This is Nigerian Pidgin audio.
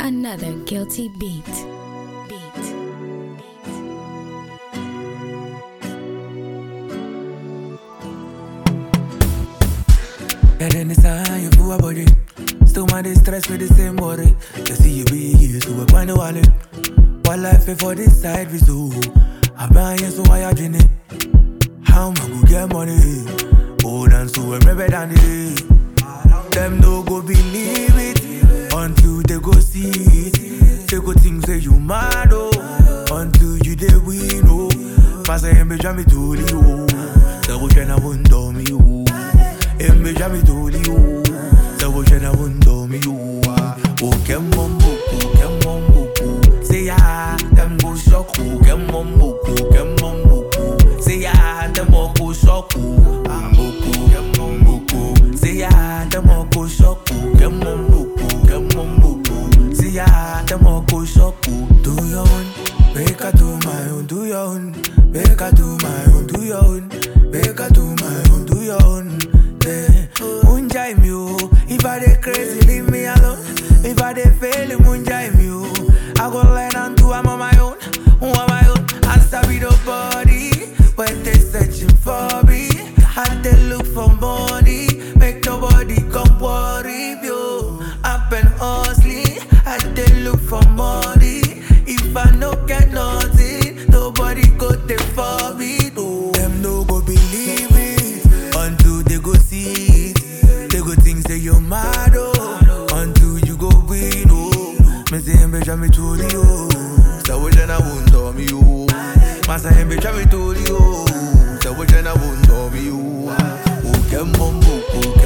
Another guilty beat. Beat. And then it's time you feel body. Still my distress with the same worry. You see you be here to work on the wallet. What life before this side we do. I buy you so I are it. How am I go get money? Oh, dance to a maybe than it. Them no go believe it until they go see it. They go think say you mad oh until you they win oh. Pass a hembe jam to the oh. Double chain I won't do me oh. Hembe jam to the oh. Double chain I won't do me oh. Oh, kem mumbuku, kem mumbuku. Say ya, them go shock oh. Kem mumbuku, kem mumbuku. Say ya, them all go shock oh. Mumbuku, kem mumbuku. Say ya, them all go shock oh. Kem mumbuku, kem mumbuku. Say ya, them all go shock oh. Do your own, make I do my own. Do your own, make I do my own. Do your own, make I do my own. Do your own. Yeah. Munjai me oh. If I dey crazy, leave me alone. If I dey fail, munjai me oh. I go learn and do I'm on my own, I'm on my own. I sabi nobody when they searching for me. And they look for money, make nobody come worry you. I've been hustling, and they look for money. If I no get nothing, nobody go there for me. No. Them no go believe it until they go see it. They go think say you're mad oh, until you go win oh. Me say hembe jam me to the oh, so we then I won't do me oh. Masa hembe jam me to the oh, so we then I won't do me oh. Oh kem mumbo, oh